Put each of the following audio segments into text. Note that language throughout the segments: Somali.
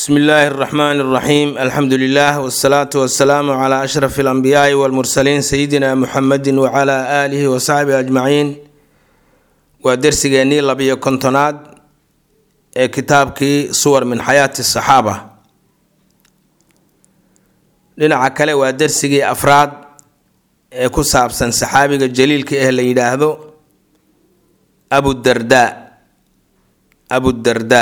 bsmi illaahi اraxmaan اraxiim alxamdu lilah wsalaatu wasalaamu cla ashraf اlanbiyaai wاlmursaliin sayidina muxamedi wcla aalihi wasaxbihi ajmaciin waa dersigeennii labiyo kontonaad ee kitaabkii suwar min xayaati saxaaba dhinaca kale waa dersigii afraad ee ku saabsan saxaabiga jaliilka eh la yidhaahdo abudarda abudarda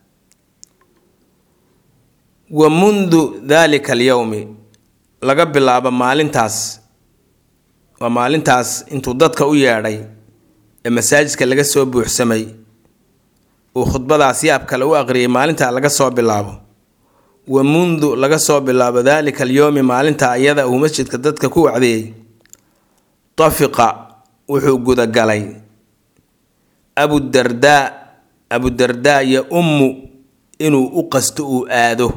wa mundu dalika alyowmi laga bilaabo maalintaas waa maalintaas intuu dadka u yeedhay ee masaajidka laga soo buuxsamay uu khudbadaas yaab kale u aqriyay maalintaa laga soo bilaabo wa mundu laga soo bilaabo daalika alyowmi maalinta iyada uu masjidka dadka ku wacdiyey tafiqa wuxuu gudagalay abudardaa abudardaa iyo ummu inuu u qasto uu aado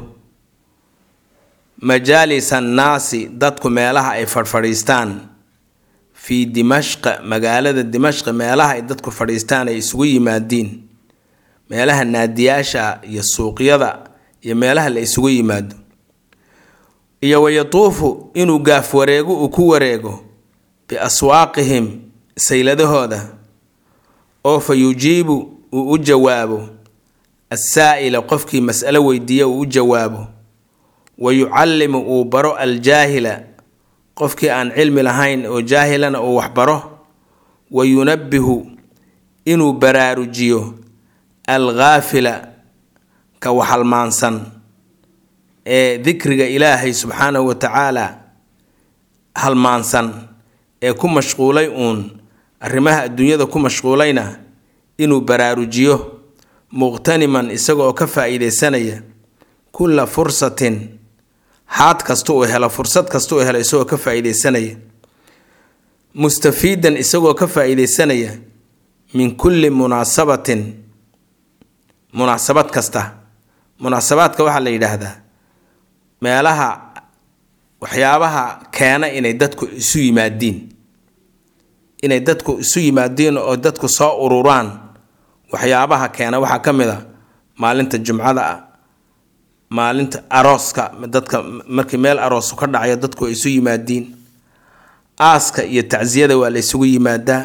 majaalis annaasi dadku meelaha ay fadhfadhiistaan fii dimashqa magaalada dimashqa meelaha ay dadku fadhiistaan ay isugu yimaadiin meelaha naadiyaasha iyo suuqyada iyo meelaha la isugu yimaado iyo wayatuufu inuu gaaf wareego uu ku wareego biaswaaqihim sayladahooda oo fa yujiibu uu u jawaabo assaa'ila qofkii mas'alo weydiiya uu u jawaabo wa yucallimu uu baro aljaahila qofkii aan cilmi lahayn oo jaahilana uu waxbaro wa yunabbihu inuu baraarujiyo alghaafila ka waxalmaansan ee dikriga ilaahay subxaanahu wa tacaala halmaansan ee ku mashquulay uun arrimaha adduunyada ku mashquulayna inuu baraarujiyo muqhtaniman isagaoo ka faa-iideysanaya kulla fursatin haad kasta uu helo fursad kasta uu helo isagoo ka faa-iideysanaya mustafiidan isagoo ka faa-iideysanaya min kulli munaasabatin munaasabad kasta munaasabaadka waxaa la yidhaahdaa meelaha waxyaabaha keena inay dadku isu yimaadiin inay dadku isu yimaadiin oo dadku soo ururaan waxyaabaha keena waxaa ka mid a maalinta jumcada ah maalinta arooska dadka markii meel aroosu ka dhacayo dadku ay isu yimaadiin aaska iyo tacsiyada waa la isugu yimaadaa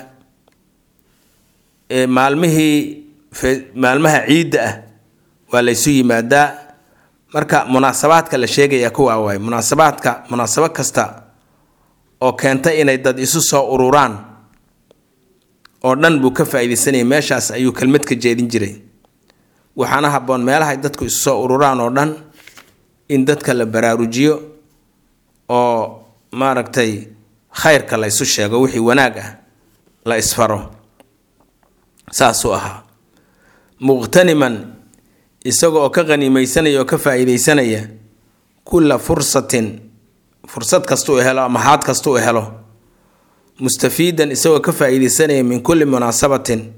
maalmihii maalmaha ciidda ah waa la ysu yimaadaa marka munaasabaadka la sheegaya kuwaa waay munaasabaadka munaasabad kasta oo keenta inay dad isu soo ururaan oo dhan buu ka faa-iideysanayay meeshaas ayuu kelmad ka jeedin jiray waxaana habboon meelahay dadku isu soo ururaan oo dhan in dadka la baraarujiyo oo maaragtay khayrka la ysu sheego wixii wanaag ah la isfaro saasuu ahaa muqhtaniman isaga oo ka qaniimeysanaya oo ka faa-iideysanaya kulla fursatin fursad kasta uu helo ama haad kasta uu helo mustafiidan isagoo ka faa-iideysanaya min kulli munaasabatin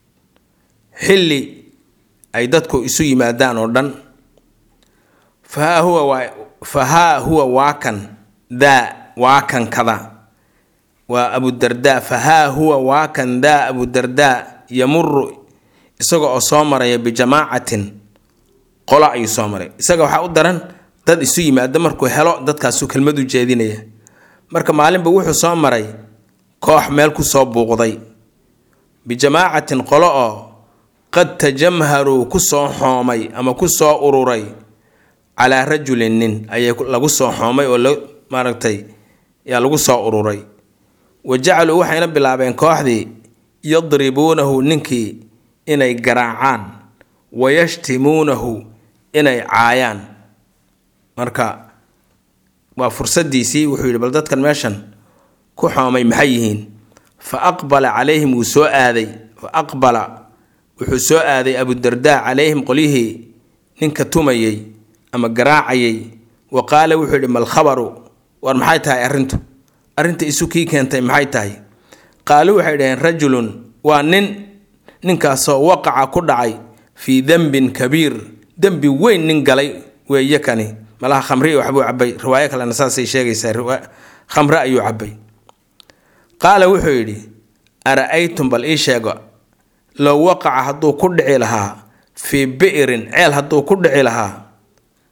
xilli ay dadku isu yimaadaan oo dhan fahaa huwa waa fahaa huwa waakan daa waakan kada waa abudardaa fahaa huwa waakan daa abudardaa yamuru isaga oo soo maraya bijamaacatin qola ayuu soo maray isaga waxaa u daran dad isu yimaado markuu helo dadkaasuu kelmad u jeedinaya marka maalinba wuxuu soo maray koox meel kusoo buuqday bijamaacatin qolo oo qad tajamharuu kusoo xoomay ama kusoo ururay calaa rajulin nin ayay lagu soo xoomay oo maaragtay yaa lagu soo ururay wa jacaluu waxayna bilaabeen kooxdii yadribuunahu ninkii inay garaacaan wayashtimuunahu inay caayaan marka waa fursadiisii wuxuu yidhi bal dadkan meeshan ku xoomay maxay yihiin fa aqbala calayhim wuu soo aaday fa aqbala wuxuu soo aaday abudardaa calayhim qolyihii ninka tumayay ama garaacayay wa qaala wuxuu yidhi malkhabaru war maxay tahay arrintu arrinta isu kii keentay maxay tahay qaalu waxay dhaheen rajulun waa nin ninkaasoo waqaca ku dhacay fii dembin kabiir dembi weyn nin galay weeye kani malaha khamri waxbuu cabay riwaayo kalena saasay sheegaysaa khamre ayuu cabay qaala wuxuu yidhi ara-aytum bal ii sheego low waqaca hadduu ku dhici lahaa fii bi'rin ceel hadduu ku dhici lahaa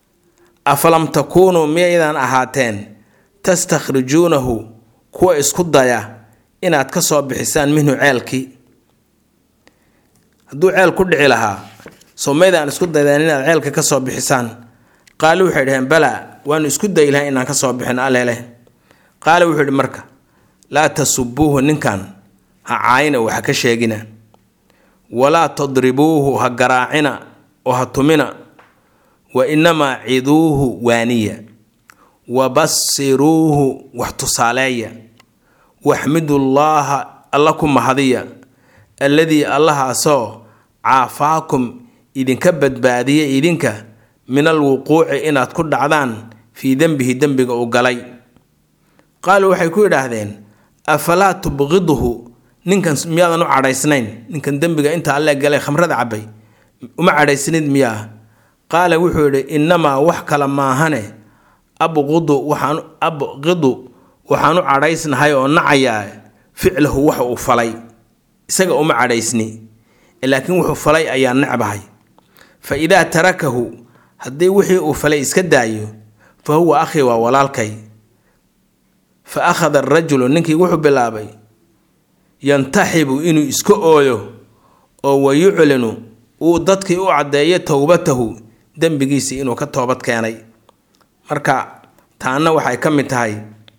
afalam takuunuu miyaydaan ahaateen tastakhrijuunahu kuwa isku daya inaad ka soo bixisaan minhu ceelkii hadduu ceel ku dhici lahaa soo maydaan isku daydeen inaad ceelka ka soo bixisaan qaali waxay dhaheen balaa waanu isku dayi lahay inaan ka soo bixin alele qaali wuxuu yidhi marka laa tasubuuhu ninkan ha caayina oo ha ka sheegina walaa tadribuuhu ha garaacina oo ha tumina wa inamaa ciduuhu waaniya wa basiruuhu wax tusaaleeya waxmidullaaha alla ku mahadiya alladii allahaasoo caafaakum idinka badbaadiya idinka min alwuquuci inaad ku dhacdaan fii dembihi dembiga uu galay qaaluu waxay ku yidhaahdeen afalaa tubqiduhu ninkan miyaadan u cadhaysnayn ninkan dembiga inta alle galay khamrada cabay uma cadhaysnid miyaa qaala wuxuu yidhi innamaa wax kale maahane abqudu waxaan abqidu waxaan u cadhaysnahay oo nacayaa ficlahu waxa uu falay isaga uma cadhaysni laakiin wuxuu falay ayaa necbahay fa idaa tarakahu haddii wixii uu falay iska daayo fa huwa akhii waa walaalkay fa akhada arajulu ninkii wuxuu bilaabay yantaxibu inuu iska ooyo oo wayuclinu uu dadkii u caddeeyo towbatahu dembigiisii inuu ka toobad keenay marka taana waxay ka mid tahay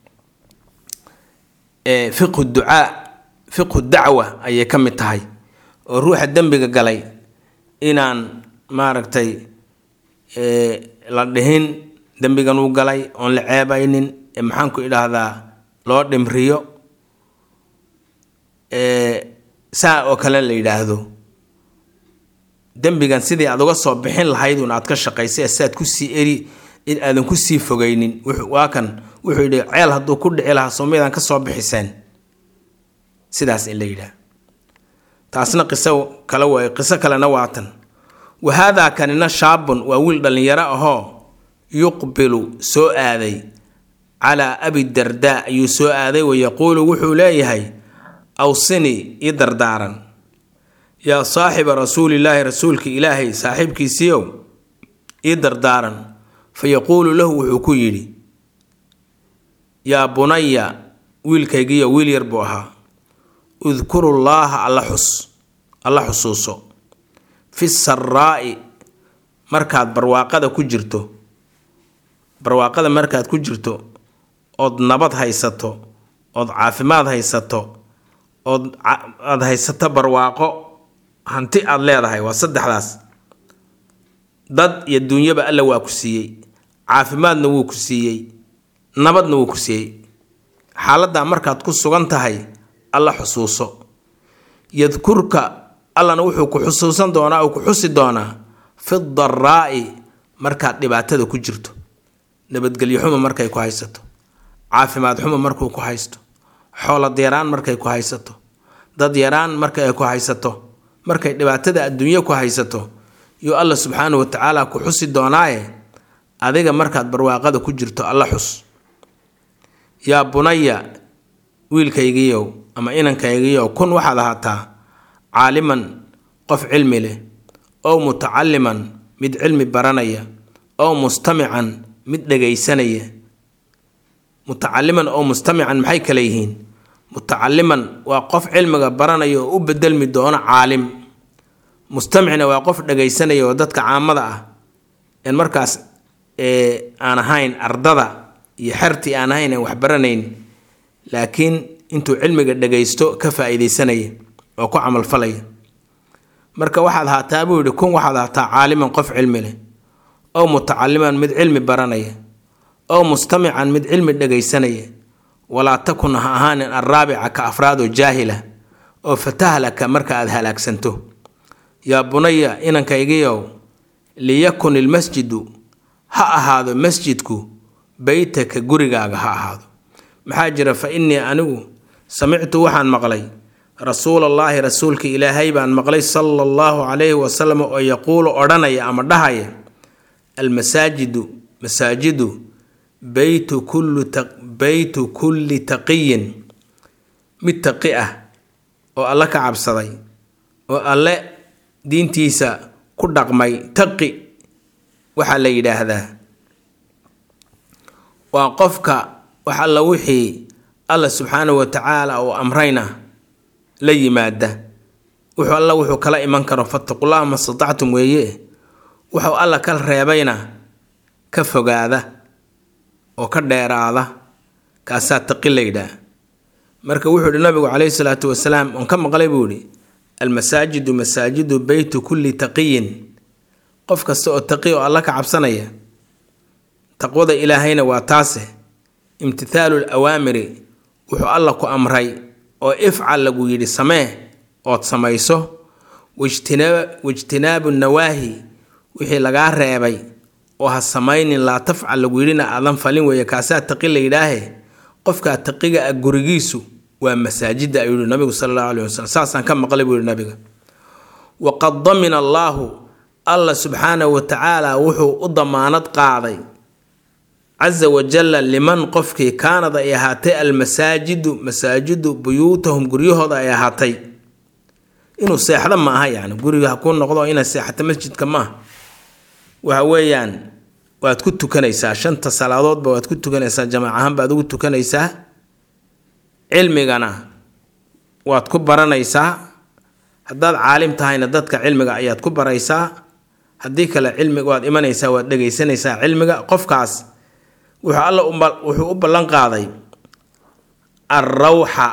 fiqhu ducaa fiqhu dacwa ayay ka mid tahay oo ruuxa dembiga galay inaan maaragtay la dhihin dembigan uu galay oon la ceebaynin ee maxaanku idhaahdaa loo dhimriyo saa oo kale la yidhaahdo dembigan sidii aad uga soo bixin lahaydun aad ka shaqaysay si aad kusii eri in aadan kusii fogeynin waa kan wuxuu yidhi ceel hadduu ku dhici lahaa soomaydaan ka soo bixiseen sidaas in la yidhaah taasna qiso kale waay qiso kalena waatan wa haadaa kanina shaabun waa wiil dhallinyaro ahoo yuqbilu soo aaday calaa abi dardaa ayuu soo aaday wayaquulu wuxuu leeyahay awsinii ii dardaaran yaa saaxiba rasuulillaahi rasuulka ilaahay saaxiibkiisiiow ii dardaaran fa yaquulu lahu wuxuu ku yidhi yaa bunaya wiilkaygiiyo wiil yar buu ahaa udkurullaaha alla xus alla xusuuso fi saraa'i markaad barwaaqada ku jirto barwaaqada markaad ku jirto ood nabad haysato ood caafimaad haysato ood aada haysato barwaaqo hanti aada leedahay waa saddexdaas dad iyo duunyaba alla waa ku siiyey caafimaadna wuu ku siiyey nabadna wuu ku siiyey xaaladdaa markaad ku sugan tahay alla xusuuso yadkurka allana wuxuu ku xusuusan doonaa uu ku xusi doonaa fi daraa'i markaad dhibaatada ku jirto nabadgelyo xumo markay ku haysato caafimaad xumo markuu ku haysto xoolad yaraan markay ku haysato dad yaraan marka ay ku haysato markay dhibaatada adduunyo ku haysato yuu alla subxaanahu wa tacaala ku xusi doonaaye adiga markaad barwaaqada ku jirto alla xus yaa bunaya wiilkaygiiyow ama inankaygiiyow kun waxaad ahaataa caaliman qof cilmi leh ow mutacaliman mid cilmi baranaya ow mustamican mid dhegaysanaya mutacaliman oo mustamican maxay kale yihiin mutacaliman waa qof cilmiga baranaya oo u bedelmi doono caalim mustamicna waa qof dhagaysanaya oo dadka caamada ah en markaas aan ahayn ardada iyo xertii aan ahayn aan wax baranayn laakiin intuu cilmiga dhagaysto ka faa-iideysanaya oo ku camalfalaya marka waxaad haataa buu yihi kun waxaad haataa caaliman qof cilmi leh ow mutacaliman mid cilmi baranaya ow mustamican mid cilmi dhagaysanaya walaa takun ha ahaanin alraabica ka afraadoo jaahila oo fatahlaka marka aada halaagsanto yaa bunaya inankaygiyow liyakun ilmasjidu ha ahaado masjidku beytaka gurigaaga ha ahaado maxaa jira fa innii anigu samictu waxaan maqlay rasuulallaahi rasuulka ilaahay baan maqlay sala allahu calayhi wasalam oo yaquulu odhanaya ama dhahaya almasaajidu masaajidu beytu kulli beytu kulli taqiyin mid taqi ah oo alle ka cabsaday oo alle diintiisa ku dhaqmay taqi waxaa la yidhaahdaa waa qofka wax alla wixii alla subxaanahu wa tacaala uu amrayna la yimaada wuxuu alla wuxuu kala iman karo fattaqullaha ma statactum weeye wuxuu alla ka reebayna ka fogaada oo ka dheeraada kaasaa taqi la yidhaah marka wuxuu yihi nabigu caleyhi salaatu wasalaam oon ka maqlay buu yihi almasaajidu masaajidu beytu kulli taqiyin qof kasta oo taqi oo alla ka cabsanaya taqwada ilaahayna waa taase imtithaalu lawaamiri wuxuu alla ku amray oo ifcal lagu yidhi samee ood samayso waijtinaabu nawaahi wixii lagaa reebay oo ha samaynin laa tafcal lagu yidhina aadan falin weeye kaasaa taqi la yidhaahe qofkaa taqiga ah gurigiisu waa masaajida ayuu yihi nabigu sala allahu alayh wasalam saasaan ka maqlay buu yihi nabiga waqad damina allaahu alla subxaanahu wa tacaala wuxuu u damaanad qaaday casa wajalla liman qofkii kaanad ay ahaatay almasaajidu masaajidu buyuutahum guryahooda ay ahaatay inuu seexdo ma aha yani guriga ha kuu noqdo inaad seexato masjidka maaha waxa weeyaan waad ku tukanaysaa shanta salaadoodba waad ku tukanaysaa jamaac ahaan baad ugu tukanaysaa cilmigana waad ku baranaysaa haddaad caalim tahayna dadka cilmiga ayaad ku baraysaa haddii kale cilmiga waad imanaysaa waad dhegaysanaysaa cilmiga qofkaas wuxuu alla wuxuu u ballan qaaday alrawxa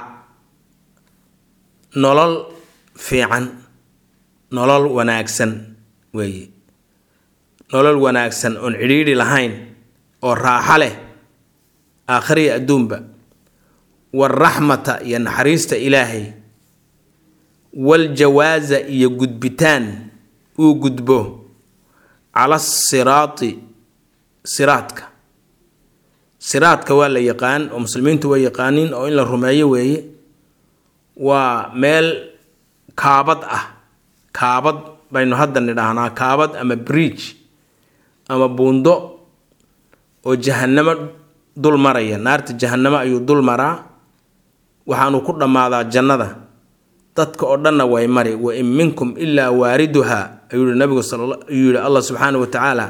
nolol fiican nolol wanaagsan weeye nolol wanaagsan oon cidhiidhi lahayn oo raaxo leh aakhiriya adduunba waalraxmata iyo naxariista ilaahay waljawaaza iyo gudbitaan uu gudbo cala asiraati siraadka siraadka waa la yaqaan oo muslimiintu waa yaqaaniin oo in la rumeeyo weeye waa meel kaabad ah kaabad baynu hadda nidhaahnaa kaabad ama bridge ama buundo oo jahanamo dul maraya naarta jahanamo ayuu dul maraa waxaanu ku dhammaadaa jannada dadka oo dhanna way mari wa in minkum ilaa waariduha ayuu yihi nabigu ayuu yihi allah subxaana wa tacaala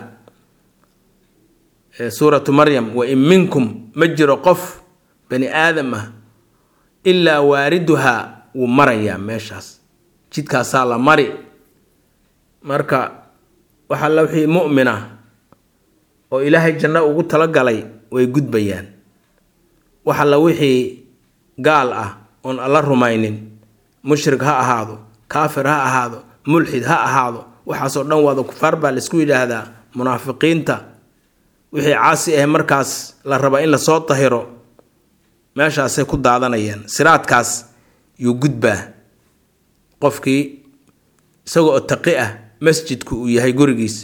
suuratu maryam wa in minkum ma jiro qof bani aadam ah ilaa waariduha wuu marayaa meeshaas jidkaasaa la mari marka waxaa la wixii mu'mina oo ilaahay janno ugu talagalay way gudbayaan waxa la wixii gaal ah oon alla rumaynin mushrik ha ahaado kaafir ha ahaado mulxid ha ahaado waxaasoo dhan waada kufaar baa laisku yidhaahdaa munaafiqiinta wixii caasi ah markaas la raba in lasoo tahiro meeshaasay ku daadanayaan siraadkaas yuu gudbaa qofkii isagoo taqi ah masjidku uu yahay gurigiis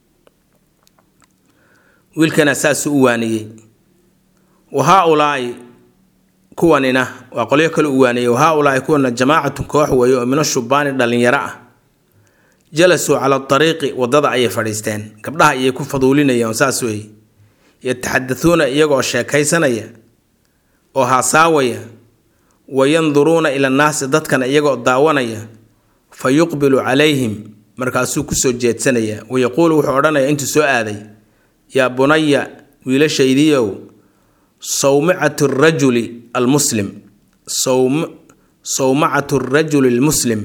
wiilkana saasuu u waaniyey wa haa-ulaa'i kuwanina waa qolyo kale u waaniyey wa haa-ulaa'i kuwana jamaacatun koox weeye oo mina shubaani dhallinyaro ah jalasuu cala ariiqi waddada ayay fadhiisteen gabdhaha ayay ku faduulinayaan saas weeye yataxadatuuna iyagoo sheekaysanaya oo haasaawaya wa yanduruuna ila nnaasi dadkana iyagoo daawanaya fa yuqbilu calayhim markaasuu kusoo jeedsanaya wayaquulu wuxuu odhanaya intuu soo aaday yaa bunaya wiilashaydiiow sawmicatu rajuli almuslim sawmacatu rajuli almuslim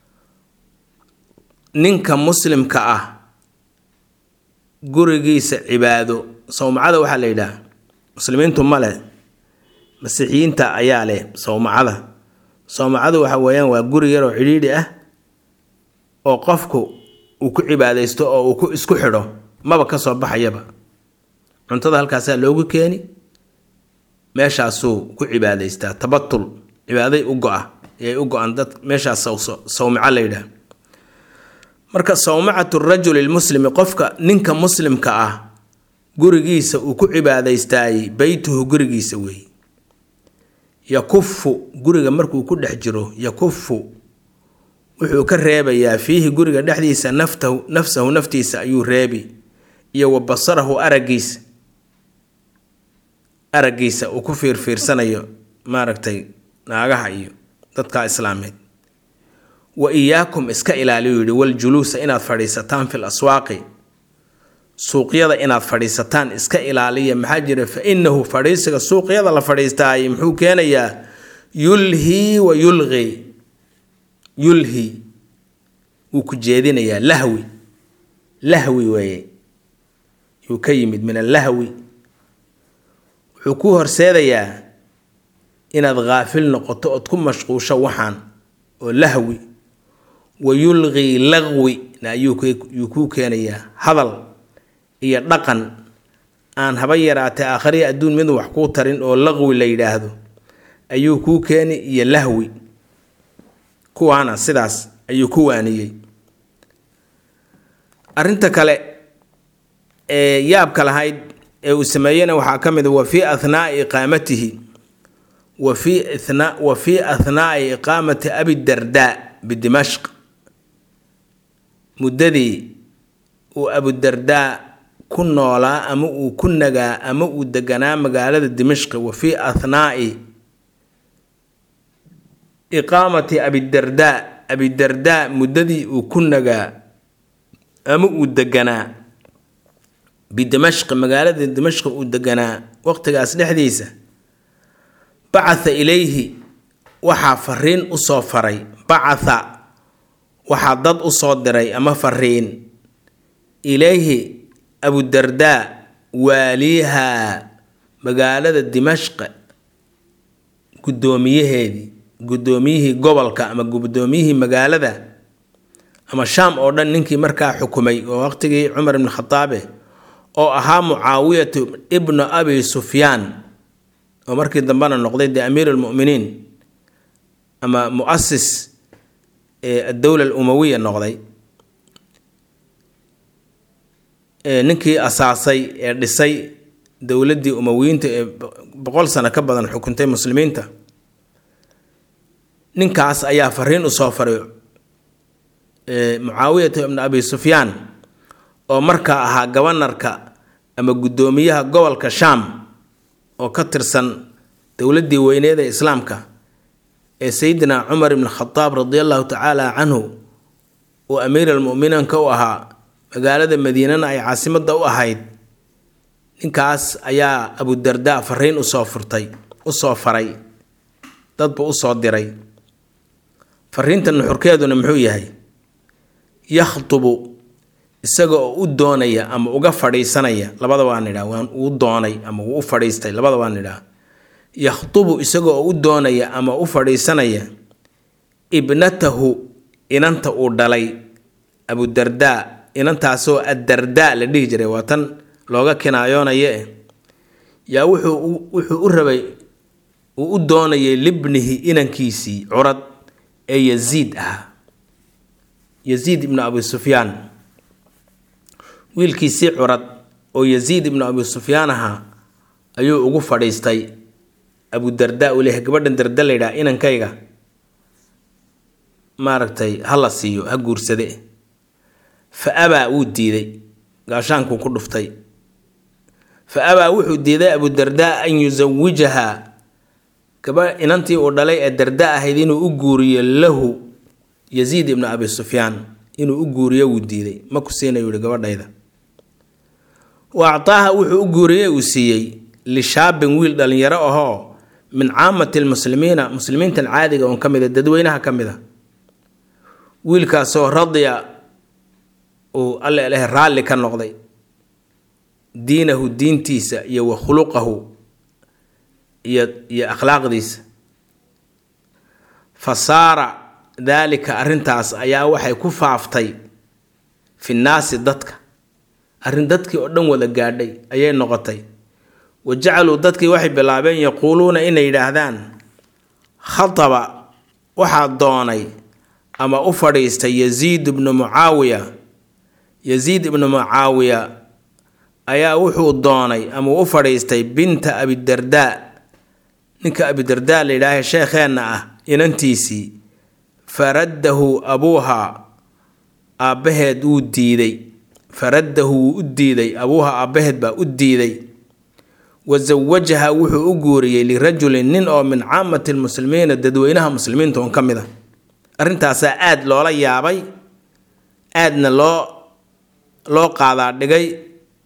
ninka muslimka ah gurigiisa cibaado sawmacada waxaa la yidhaah muslimiintu ma leh masiixiyiinta ayaa leh sawmacada sawmacadu waxa weeyaan waa guri yaroo cidhiidhi ah oo qofku uu ku cibaadaysto oo uu ku isku xidho maba ka soo baxayaba cuntada halkaasaa loogu keeni meeshaasuu ku cibaadaystaa tabatul cibaaday u go-a ayay u go-an dad meeshaas sawmico la yidhaah marka sawmacatu rajuli lmuslimi qofka ninka muslimka ah gurigiisa uu ku cibaadaystaayey beytuhu gurigiisa weeye yakufu guriga markuu ku dhex jiro yakufu wuxuu ka reebayaa fiihi guriga dhexdiisa naftahu nafsahu naftiisa ayuu reebi iyo wa basarahu araggiisa araggiisa uu ku fiirfiirsanayo maaragtay naagaha iyo dadka islaameed wa iyaakum iska ilaaliyu yidhi waljuluusa inaad fadhiisataan fil aswaaqi suuqyada inaad fadhiisataan iska ilaaliya maxaa jira fa innahu fadhiisiga suuqyada la fadhiistaay muxuu keenayaa yulhii wa yulqi yulhi wuu ku jeedinayaa lahwi lahwi weeye yuu ka yimid min allahwi wuxuu ku horseedayaa inaad khaafil noqoto ood ku mashquusho waxaan oo lahwi wa yulqii laqwi ayuu kuu keenayaa hadal iyo dhaqan aan haba yaraatee aakhariya adduun mid wax kuu tarin oo laqwi la yidhaahdo ayuu kuu keeni iyo lahwi kuwaana sidaas ayuu ku waaniyey arrinta kale ee yaabka lahayd ee uu sameeyena waxaa ka mid wa fii ahnaai iqaamatihi wa fii ithna wa fii ahnaai iqaamati abidardaa bidimashq muddadii uu abudardaa ku noolaa ama uu ku nagaa ama uu deganaa magaalada dimashqi wa fii ahnaai iqaamati abidardaa abidardaa muddadii uu ku nagaa ama uu deganaa bidimashqi magaalada dimashqi uu deganaa waqtigaas dhexdiisa bacatha ilayhi waxaa fariin usoo faray bacatha waxaa dad usoo diray ama fariin ilayhi abudardaa waaliihaa magaalada dimashqe guddoomiyaheedii guddoomiyihii gobolka ama guddoomiyihii magaalada ama shaam oo dhan ninkii markaa xukumay oo waqtigii cumar ibn khataabe oo ahaa mucaawiyatu ibnu abi sufyaan oo markii dambena noqday dee amiir almu'miniin ama mu'asis ee addowla alumawiya noqday ninkii asaasay ee dhisay dowladdii umawiyiinta ee boqol sano ka badan xukuntay muslimiinta ninkaas ayaa fariin usoo faray mucaawiyata ibnu abi sufyaan oo markaa ahaa gabanarka ama guddoomiyaha gobolka shaam oo ka tirsan dowladdii weyneed ee islaamka ee sayidina cumar ibn khadaab radi allahu tacaala canhu uu amiir almu'miniinka u ahaa magaalada madiinana ay caasimadda u ahayd ninkaas ayaa abudardaa fariin usoo furtay usoo faray dadba usoo diray fariinta nuxurkeeduna muxuu yahay yakhtubu isaga oo u doonaya ama uga fadhiisanaya labada waan idhaa waan uu doonay ama uu u fadhiistay labada waan idhaa yakhtubu isaga oo u doonaya ama u fadhiisanaya ibnatahu inanta uu dhalay abudardaa inantaasoo addardaa la dhihi jiray waa tan looga kinaayoonaya eh yaa wuxuu wuxuu u rabay uu u doonayay libnihi inankiisii curad ee yaziid ahaa yaziid ibnu abi sufyaan wiilkiisii curad oo yaziid ibnu abi sufyaan ahaa ayuu ugu fadhiistay abudardaa uu leeyahay gabadhan darda la yidhaha inankayga maaragtay ha la siiyo ha guursade fa abaa wuu diiday gaashaankuu ku dhuftay fa abaa wuxuu diiday abudardaa an yusawijahaa gaba inantii uu dhalay ee darda ahayd inuu u guuriyo lahu yaziid ibnu abi sufyaan inuu u guuriyo wuu diiday ma ku siinayu yihi gabadhayda wa actaaha wuxuu u guuriyey uu siiyey lishaabin wiil dhallinyaro ahoo min caamati lmuslimiina muslimiintan caadiga oon ka mid a dadweynaha ka mid a wiilkaasoo radiya uu alle leh raalli ka noqday diinahu diintiisa iyo wa khuluqahu iyo iyo akhlaaqdiisa fa saara daalika arrintaas ayaa waxay ku faaftay fi nnaasi dadka arrin dadkii oo dhan wada gaadhay ayay noqotay wa jacaluu dadkii waxay bilaabeen yaquuluuna inay yidhaahdaan khataba waxaa doonay ama u fadhiistay yaziid ibnu mucaawiya yaziid ibnu mucaawiya ayaa wuxuu doonay ama u fadhiistay binta abidardaa ninka abidardaa la yidhaaha sheekheenna ah inantiisii faraddahu abuuha aabbaheed wuu diiday faraddahu wuu u diiday abuuha aabbaheed baa u diiday wa sawajaha wuxuu u guuriyey lirajulin nin oo min caamati lmuslimiina dadweynaha muslimiinta un ka mid a arrintaasaa aada loola yaabay aadna loo loo qaadaa dhigay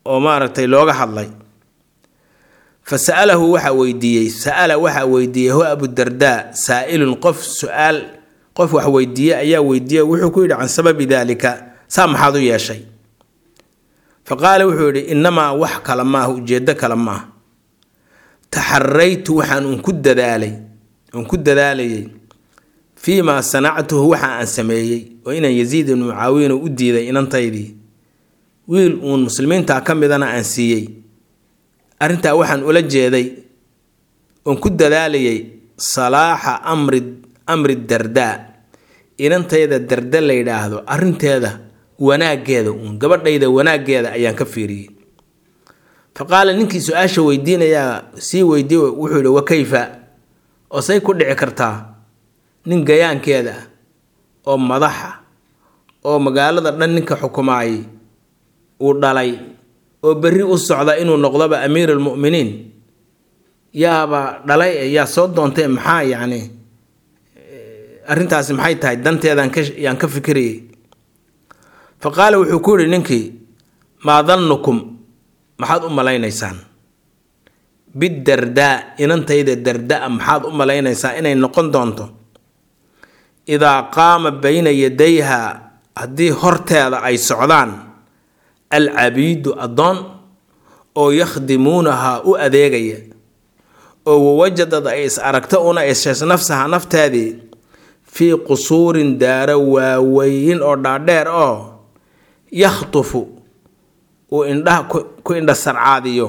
oo maaragtay looga hadlay fa sa'alahu waxaa weydiiyey sa'ala waxaa weydiiyey ho abudardaa saa'ilun qof su-aal qof wax weydiiye ayaa weydiiyey wuxuu ku yidhi can sababi daalika saa maxaad u yeeshay fa qaala wuxuu yidhi innamaa wax kale maaha ujeeddo kale maaha taxaraytu waxaan un ku dadaalay un ku dadaalayay fii maa sanactuhu waxa aan sameeyey oo inaan yasiid ibnu mucaawiyana u diiday inantaydii wiil uun muslimiintaa ka midana aan siiyey arrintaa waxaan ula jeeday oon ku dadaalayay salaaxa amri amri dardaa inantayda darda la yidhaahdo arrinteeda wanaaggeeda uun gabadhayda wanaaggeeda ayaan ka fiiriyey fa qaala ninkii su-aasha weydiinayaa sii weydiiye wuxuu yihi wa kayfa oo say ku dhici kartaa nin gayaankeeda ah oo madaxa oo magaalada dhan ninka xukumaayay uu dhalay oo berri u socda inuu noqdoba amiir almu'miniin yaaba dhalay yaa soo doontay maxaa yacni arrintaasi maxay tahay danteedaan ka yaan ka fikirayay fa qaala wuxuu ku yidhi ninkii maa dannukum maxaad u malaynaysaan bidardaa inantayda dardaa maxaad u malaynaysaa inay noqon doonto idaa qaama bayna yadayha haddii horteeda ay socdaan alcabiidu addoon oo yakhdimuunahaa u adeegaya oo wawajadad ay is aragto una ishees nafsaha nafteedii fii qusuurin daaro waaweyn oo dhaadheer oo yakhtufu uu indhaha ku indha sarcaadiyo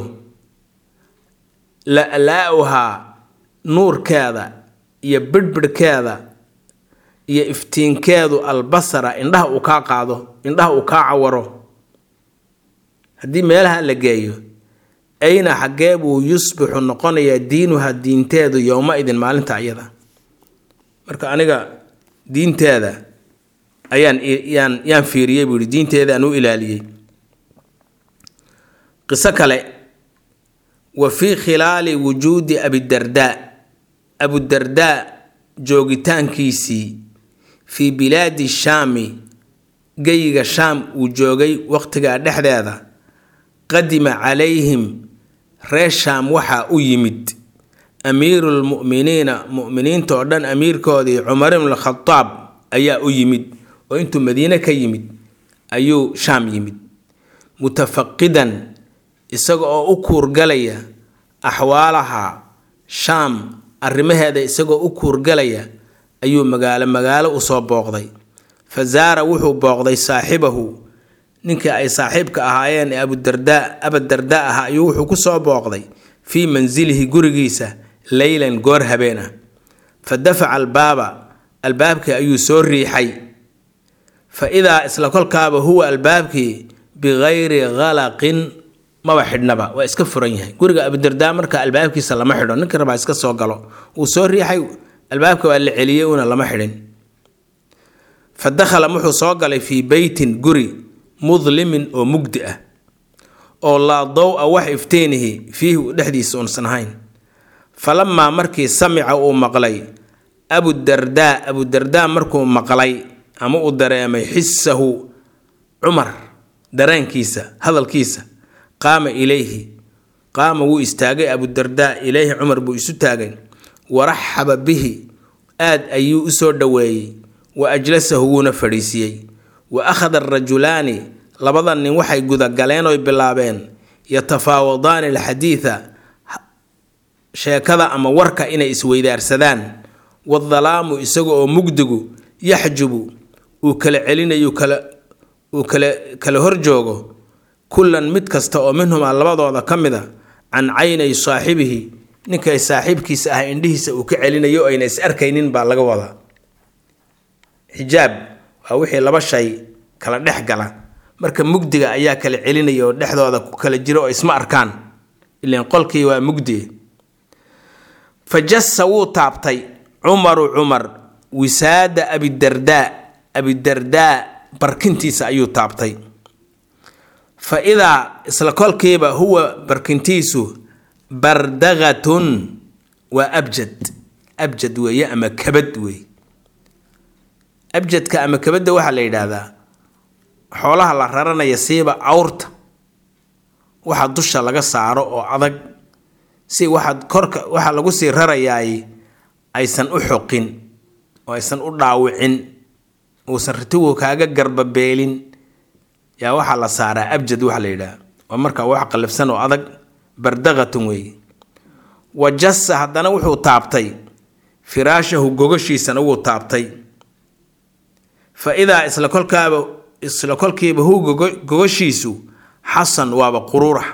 la-laa-uhaa nuurkeeda iyo bidhbidhkeeda iyo iftiinkeedu albasara indhaha uu kaa qaado indhaha uu kaa cawaro haddii meelaha la geeyo ayna xaggee buu yusbixu noqonayaa diinuha diinteedu yowma idin maalinta iyada marka aniga diinteeda ayaan yaan yaan fiiriyey buu yihi diinteedaan u ilaaliyey qiso kale wa fii khilaali wujuudi abidardaa abudardaa joogitaankiisii fii bilaadi shaami geyiga shaam uu joogay waqtigaa dhexdeeda qadima calayhim reer shaam waxaa u yimid amiiru lmu'miniina mu'miniinta oo dhan amiirkoodii cumar ibn khadaab ayaa u yimid oo intuu madiine ka yimid ayuu shaam yimid mutafaqidan isaga oo u kuurgalaya axwaalaha shaam arrimaheeda isagoo u kuurgalaya ayuu magaalo magaalo usoo booqday fa zaara wuxuu booqday saaxibahu ninkii ay saaxiibka ahaayeen ee abudardaa abadardaa ahaa ayuu wuxuu ku soo booqday fii mansilihi gurigiisa leylan goor habeen ah fa dafaca albaaba albaabkii ayuu soo riixay fa idaa isla kolkaaba huwa albaabkii bikayri khalaqin maba xidhnaba waa iska furan yahay guriga abudardaa marka albaabkiisa lama xidho ninka rabaa iska soo galo wuu soo riixay albaabka waa la celiyey una lama xidhin fa dakhala wuxuu soo galay fii beytin guri mudlimin oo mugdi ah oo laa dow-a wax ifteenihi fiihi dhexdiisa unsan ahayn falamaa markii samica uu maqlay abudardaa abudardaa markuu maqlay ama uu dareemay xisahu cumar dareenkiisa hadalkiisa qaama ilayhi qaama wuu istaagay abudardaa ilayhi cumar buu isu taagay waraxaba bihi aad ayuu u soo dhoweeyey wa ajlasahu wuuna fadhiisiiyey wa akhada arajulaani labada nin waxay gudagaleen oy bilaabeen yatafaawadaani alxadiida sheekada ama warka inay isweydaarsadaan wadalaamu isaga oo mugdigu yaxjubu uu kala celinayo kala uu kala kala horjoogo kullan mid kasta oo minhumaa labadooda ka mid a can caynay saaxibihi ninkay saaxiibkiisa ah indhihiisa uu ka celinayo ayna is arkaynin baa laga wadaa xijaab waa wixii laba shay kala dhex gala marka mugdiga ayaa kala celinaya oo dhexdooda ku kala jiro oo isma arkaan ilan qolkii waa mugdi fa jassa wuu taabtay cumaru cumar wisaada abidardaa abidardaa barkintiisa ayuu taabtay fa idaa isla kolkiiba huwa barkintiisu bardaqatun waa abjad abjad weeye ama kabad weeye abjadka ama kabadda waxaa la yidhaahdaa xoolaha la raranaya siiba awrta waxa dusha laga saaro oo adag si waxaad korka waxa lagu sii rarayaay aysan u xoqin oo aysan u dhaawicin uusan ritigu kaaga garbabeelin yaa waxaa la saaraa abjad waxa la yidhaah waa markaa wax qallafsan oo adag bardaqatun weeye wa jassa haddana wuxuu taabtay firaashahu gogashiisana wuu taabtay fa idaa isla kolkaaba isla kolkiiba hu gogashiisu xasan waaba quruurax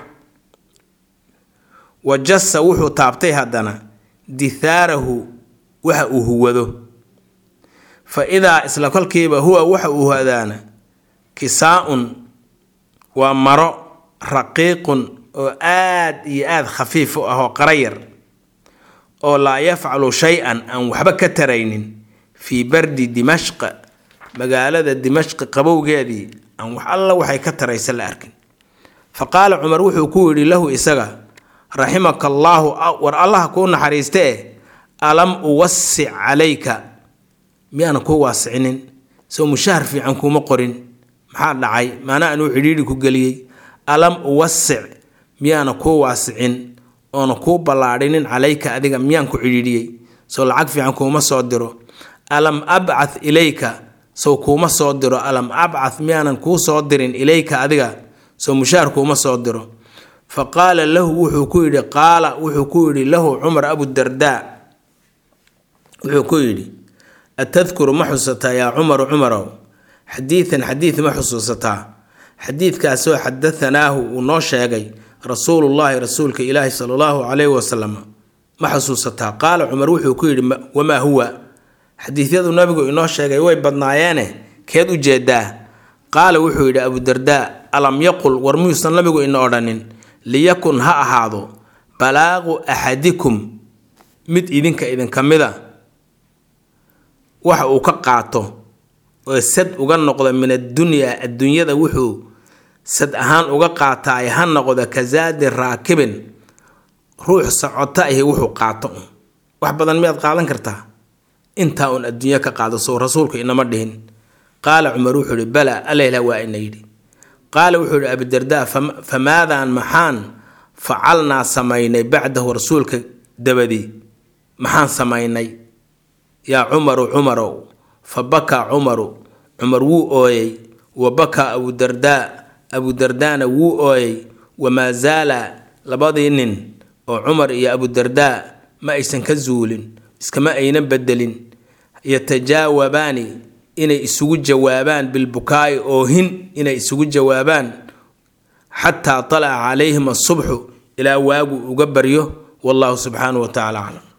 wa jassa wuxuu taabtay haddana dithaarahu waxa uu huwado fa idaa isla kolkiiba huwa waxa uu hadaana kisaa-un waa maro raqiiqun oo aad iyo aad khafiif u ah oo qarayar oo laa yafcalu shay-an aan waxba ka taraynin fii bardi dimashqa magaalada dimashqi qabowgeedii aan wax alla waxay ka taraysa la arkin fa qaala cumar wuxuu ku yidhi lahu isaga raximaka allaahu war allaha kuu naxariiste eh alam uwasic calayka miyaanan kuu waasicinin soo mushahar fiican kuuma qorin maxaa dhacay maana anuu cidhiidhi ku geliyey alam uwasic miyaana kuu waasicin oona kuu ballaadhinin calayka adiga miyaan ku cidhiidhiyey soo lacag fiican kuuma soo diro alam abcath ilayka sow kuuma soo diro alam abcath miyaanan kuu soo dirin ilayka adiga soo mushaar kuuma soo diro fa qaala lahu wuxuu ku yidhi qaala wuxuu ku yidhi lahu cumar abudardaa wuxuu ku yidhi atadkuru ma xusataa yaa cumaru cumarow xadiidan xadiid ma xusuusataa xadiidkaasoo xadahanaahu uu noo sheegay rasuulullaahi rasuulka ilaahi sala allahu calayhi wasalam ma xusuusataa qaala cumar wuxuu ku yidhi wamaa huwa xadiidyadu nabigu inoo sheegay way badnaayeene keed u jeedaa qaala wuxuu yidhi abudardaa alam yaqul war muyuusan nabigu ina odhanin liyakun ha ahaado balaaqu axadikum mid idinka idinka mida waxa uu ka qaato oo sad uga noqdo min addunyaa adduunyada wuxuu sad ahaan uga qaataay ha noqdo kasaadi raakibin ruux socota ahi wuxuu qaato wax badan miyaad qaadan kartaa intaa uun adduunya ka qaado sow rasuulku inama dhihin qaala cumar wuxuu ihi bala aleyla waa ina yidhi qaala wuxuu ihi abidardaa famaadaan maxaan facalnaa samaynay bacdahu rasuulka dabadii maxaan samaynay yaa cumaru cumarow fa bakaa cumaru cumar wuu ooyey wa bakaa abudardaa abudardaana wuu ooyey wamaa zaala labadii nin oo cumar iyo abudardaa ma aysan ka zuulin iskama aynan bedelin yatajaawabaani inay isugu jawaabaan bilbukaa'i oohin inay isugu jawaabaan xataa talaca calayhim asubxu ilaa waagu uga baryo wallahu subxaanahu wa tacala aclam